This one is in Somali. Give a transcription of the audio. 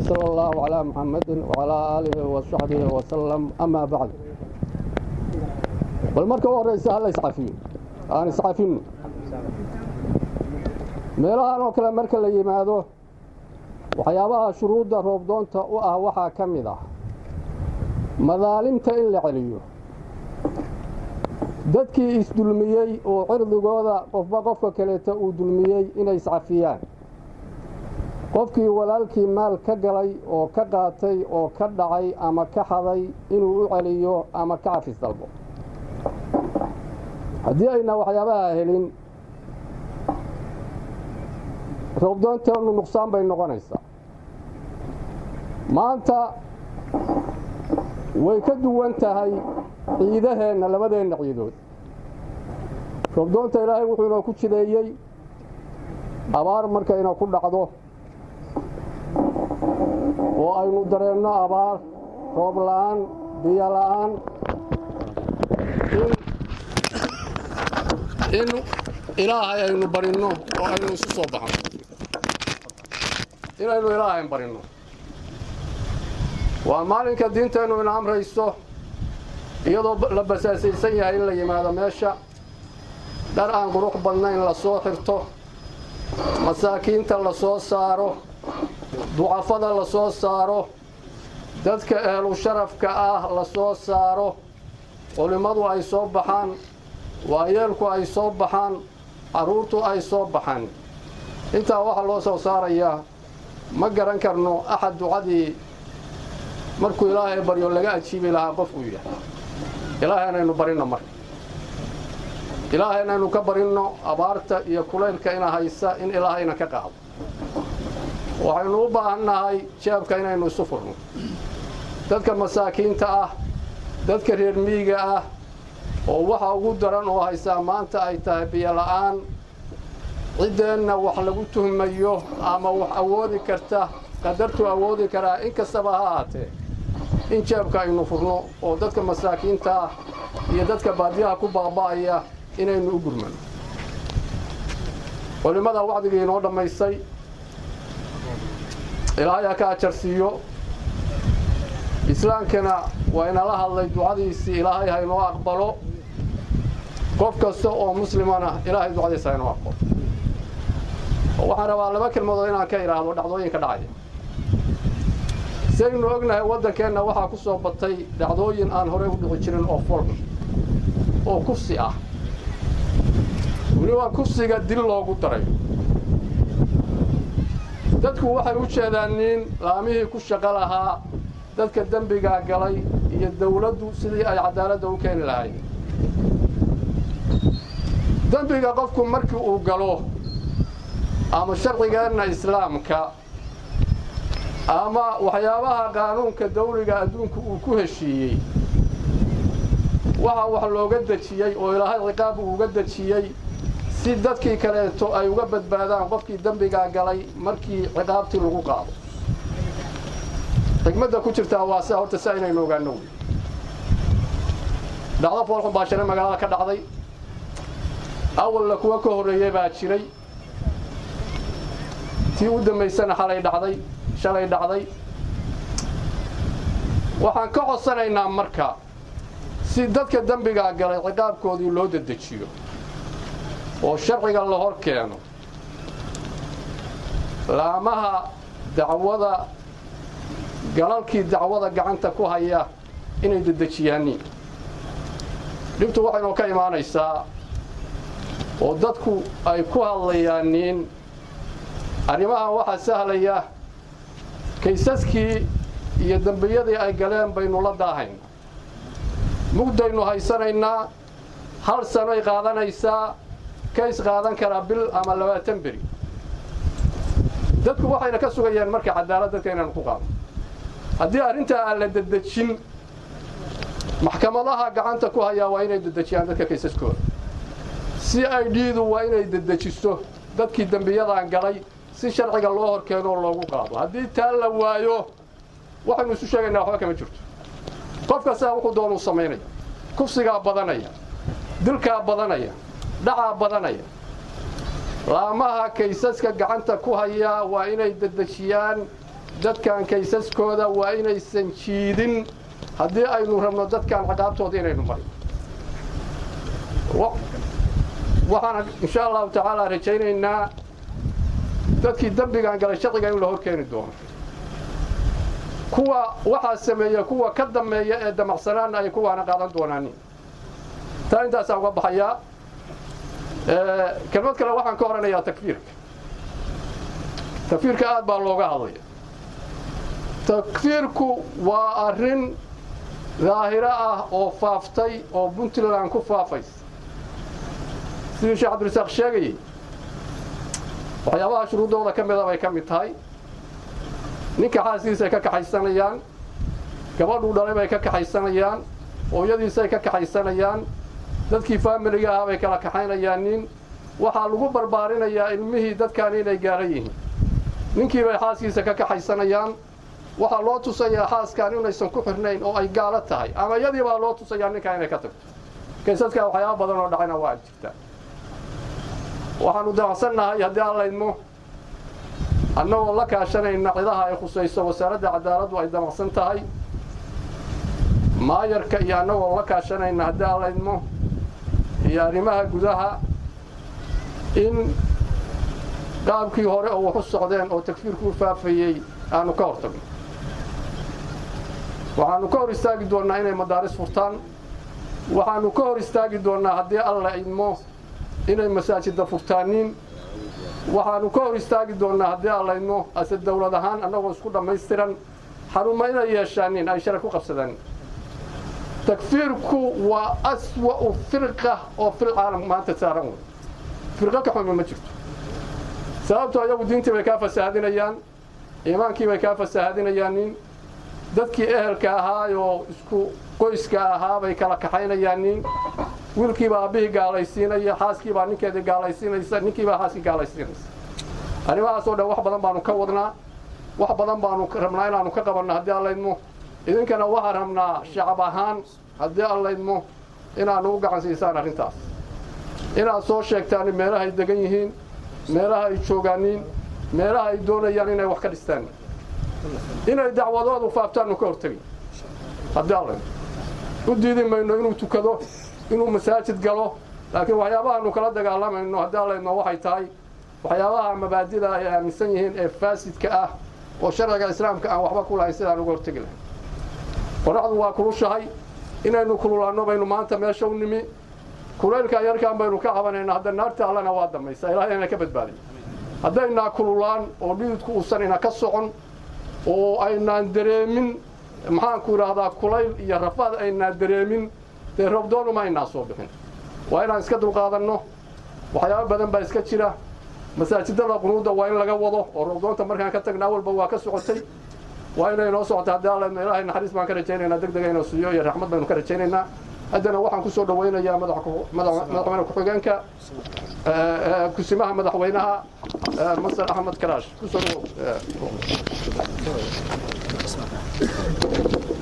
وصلى الله على محمد وعلى آله وصحبه وسلم أما بعد bal marka u horraysa ha la iscafiyo aan iscafino meelahan oo kale marka la yimaado waxyaabaha shuruudda roobdoonta u ah waxaa ka mid ah madaalimta in la celiyo dadkii isdulmiyey oo cirdigooda qofba qofka kaleeta uu dulmiyey inay iscafiyaan qofkii walaalkii maal ka galay oo ka qaatay oo ka dhacay ama ka xaday inuu u celiyo ama ka cafis dalbo haddii ayna waxyaabaha helin roobdoonteenu nuqsaan bay noqonaysaa maanta way ka duwan tahay ciidaheenna labadeenna ciidood roobdoonta ilaahay wuxuu inoo ku jideeyey abaar markayna ku dhacdo oo aynu dareenno abaar roob la'aan biyo la'aan in ilaahay aynu barinno oo aynu isu soo baxno inaynu ilaahayn barinno waa maalinka diinteennu ina amrayso iyadoo la basaasaysan yahay in la yimaado meesha dhar aan qurux badnayn la soo xirto masaakiinta la soo saaro ducafada la soo saaro dadka ehlu sharafka ah la soo saaro culimmadu ay soo baxaan waayeelku ay soo baxaan carruurtu ay soo baxaan intaa waxaa loo soo saarayaa ma garan karno axad ducadii markuu ilaahay baryo laga ajiibi lahaa qof uu yahay ilaahay inaynu barinno marka ilaahay inaynu ka barinno abaarta iyo kulaylka ina haysa in ilaahayna ka qaado waxaynu u baahannahay jeebka inaynu isu furno dadka masaakiinta ah dadka reer miyiga ah oo waxa ugu daran oo haysaa maanta ay tahay biyola'aan ciddeenna wax lagu tuhmayo ama wax awoodi karta qadartuu awoodi karaa in kastaba ha ahaatee in jeebka aynu furno oo dadka masaakiinta ah iyo dadka baadiyaha ku baaba'aya inaynu u gurmano culimmada wacdigii inoo dhammaystay ilaahay ha ka ajarsiiyo islaamkana waa inala hadlay ducadiisii ilaahay ha inoo aqbalo qof kasta oo muslimana ilaahay ducadiisa ha inoo aqbalo waxaan rabaa laba kelmadood inaan ka idhaahdo dhacdooyinka dhacaya saynu ognahay waddankeenna waxaa ku soo batay dhacdooyin aan horey u dhici jirin oo fol oo kufsi ah weliba kufsiga dil loogu daray dadku waxay u jeedaan nin laamihii ku shaqo lahaa dadka dembigaa galay iyo dawladdu sidii ay cadaaladda u keeni lahayd dembiga qofku markii uu galo ama sharcigeenna islaamka ama waxyaabaha qaanuunka dawliga adduunku uu ku heshiiyey waxa wax looga dejiyey oo ilaahay ciqaab uu uga dejiyey si dadkii kaleeto ay uga badbaadaan qofkii dembigaa galay markii ciqaabtii lagu qaado xigmadda ku jirtaa waa sia horta si aynaynu ogaano wey dhacdo foolxun baa shalay magaalada ka dhacday awalla kuwa ka horreeyey baa jiray tii u dambaysana xalay dhacday shalay dhacday waxaan ka codsanaynaa marka si dadka dembigaa galay ciqaabkoodii loo dedejiyo oo sharciga la hor keeno laamaha dacwada galalkii dacwada gacanta ku haya inay dedejiyaaniin dhibtu waxaynoo ka imaanaysaa oo dadku ay ku hadlayaaniin arrimahan waxaa sahlaya kaysaskii iyo dembiyadii ay galeen baynu la daahaynaa mugdaynu haysanaynaa hal sanoy qaadanaysaa kays qaadan karaa bil ama labaatan beri dadku waxayna ka sugayaan marka cadaalad dadka inaynu ku qaadno haddii arrintaa aan la dedejin maxkamadaha gacanta ku hayaa waa inay dedejiyaan dadka kaysaskooda c i d-du waa inay dedejiso dadkii dembiyadan galay si sharciga loo hor keeno oo loogu qaado haddii taa la waayo waxaynu isu sheegaynaa waxba kama jirto qof kastaa wuxuu doonuu samaynaya kufsigaa badanaya dilkaa badanaya dhacaa badanaya laamaha kaysaska gacanta ku hayaa waa inay dedejiyaan dadkan kaysaskooda waa inaysan jiidin haddii aynu rabno dadkan ciqaabtooda inaynu marin waxaan insha allahu tacaala rajaynaynaa dadkii dembigan galay sharciga in la hor keeni doono kuwa waxaa sameeya kuwa ka dambeeya ee damacsanaana ay kuwaana qaadan doonaanin taa intaasaan uga baxayaa kelmad kale waxaan ka oranayaa takfiirka takfiirka aad baa looga hadlaya takfiirku waa arrin daahiro ah oo faaftay oo puntland ku faafaysa sidii sheekh cabdirasaaq sheegayey waxyaabaha shuruuddooda ka mida bay ka mid tahay ninka xaaskiisay ka kaxaysanayaan gabadhuu dhalay bay ka kaxaysanayaan hooyadiisay ka kaxaysanayaan dadkii faamiliga ahaa bay kala kaxaynayaan nin waxaa lagu barbaarinayaa ilmihii dadkaan inay gaaran yihiin ninkii bay xaaskiisa ka kaxaysanayaan waxaa loo tusayaa xaaskaan inaysan ku xirnayn oo ay gaalo tahay ama iyadii baa loo tusayaa ninkaa inay ka tagto kaysaskaa waxyaaba badan oo dhacayna waa jirtaa waxaanu damacsannahay haddii aan laydmo annagoo la kaashanayna cidaha ay khusayso wasaaradda cadaaladdu ay damacsan tahay maayarka iyo annagoo la kaashanayna haddii aan laydmo iyo arrimaha gudaha in qaabkii hore oo waxu socdeen oo takfiirku u faafayey aanu ka hor tagno waxaanu ka hor istaagi doonnaa inay madaaris furtaan waxaanu ka hor istaagi doonnaa haddii alla idmo inay masaajidda furtaaniin waxaanu ka hor istaagi doonnaa haddii alla idmo ase dawlad ahaan annagoo isku dhammaystiran xaruma inay yeeshaanin ay sharaf ku qabsadaan takfiirku waa aswa'u firqa oo fil caalam maanta saaran wey firqo ka xumi ma jirto sababtoo iyagu diintii bay kaa fasaahadinayaan iimaankii bay kaa fasaahadinayaan nin dadkii ehelka ahaayoo isku qoyska ahaa bay kala kaxaynayaan nin wiilkiibaa aabbihii gaalaysiinaya xaaskiibaa ninkeedii gaalaysiinaysa ninkiibaa xaaskii gaalaysiinaysa arrimahaas oo dhan wax badan baanu ka wadnaa wax badan baanu rabnaa inaanu ka qabanno haddii allaydmo idinkana waxaan rabnaa shacab ahaan haddii allaydmo inaanu u gacan siisaan arrintaas inaad soo sheegtaan meelahay degan yihiin meelaha ay joogaaniin meelaha ay doonayaan inay wax ka dhistaan inay dacwadoodu faaftaannu ka hortegin haddii allaydmo u diidi mayno inuu tukado inuu masaajid galo laakiin waxyaabahaanu kala dagaalamayno haddii allaydmo waxay tahay waxyaabaha mabaadida ay aaminsan yihiin ee faasidka ah oo sharciga islaamka aan waxba ku lahayn sidaan uga hortegi lahayn qoraxdu waa kulushahay inaynu kululaanno baynu maanta meesha u nimi kulaylka yarkaan baynu ka cabanaynaa hadda naarta allana waa dambaysa ilahay ina ka badbaadiyo haddaynaa kululaan oo dhididku uusan ina ka socon oo aynaan dareemin maxaanku idhaahdaa kulayl iyo rafaad aynaan dareemin dee roobdoonuma aynaa soo bixin waa inaan iska dulqaadanno waxyaabo badan baa iska jira masaajidada qunuudda waa in laga wado oo roobdoonta markaan ka tagna awalba waa ka socotay waa inay noo socota haddii alla ilaahay naxariis baan ka rajaynaynaa deg dega inuu siiyo iyo raxmad baynu ka rajaynaynaa haddana waxaan ku soo dhawaynayaa madaxweyne ku-xigeenka kusimaha madaxweynaha masar axmed karaash kusoo dhawow